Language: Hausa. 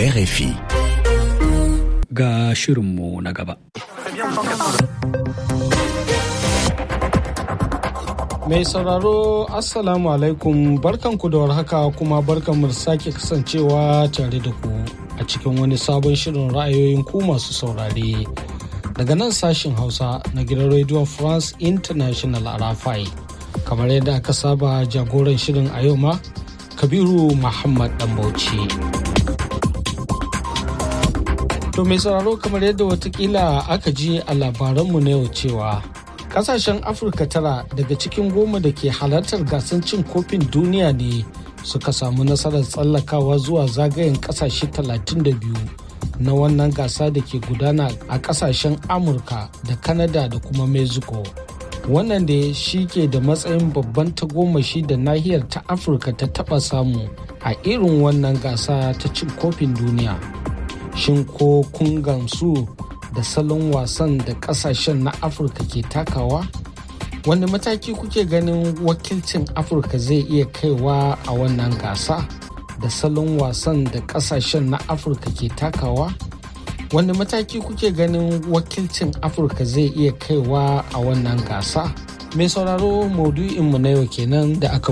RFI. Ga shirinmu na gaba. Mai sauraro Assalamu alaikum barkanku da warhaka kuma barkanmu da sake kasancewa tare da ku a cikin wani sabon shirin ra'ayoyin ku masu saurare. Daga nan sashin Hausa na gidan Radio France International a Rafai. Kamar yadda aka saba jagoran shirin a yau ma, Kabiru Muhammad Dambauci. To mai sauraro kamar yadda watakila aka ji a labaranmu na yau cewa kasashen afirka tara daga cikin goma da ke halartar gasar cin kofin duniya ne suka samu nasarar tsallakawa zuwa zagayen kasashe 32 na wannan gasa da ke gudana a kasashen amurka da kanada da kuma mexico wannan da shi ke da matsayin babban tagomashi da nahiyar ta afirka ta taba samu a irin wannan gasa ta cin kofin duniya shin ko kun gamsu da salon wasan da kasashen na afirka ke takawa wani mataki kuke ganin wakilcin afirka zai iya kaiwa a wannan gasa da salon wasan da kasashen na afirka ke takawa wani mataki kuke ganin wakilcin afirka zai iya kaiwa a wannan gasa mai sauraro maudu'inmu na yau kenan da aka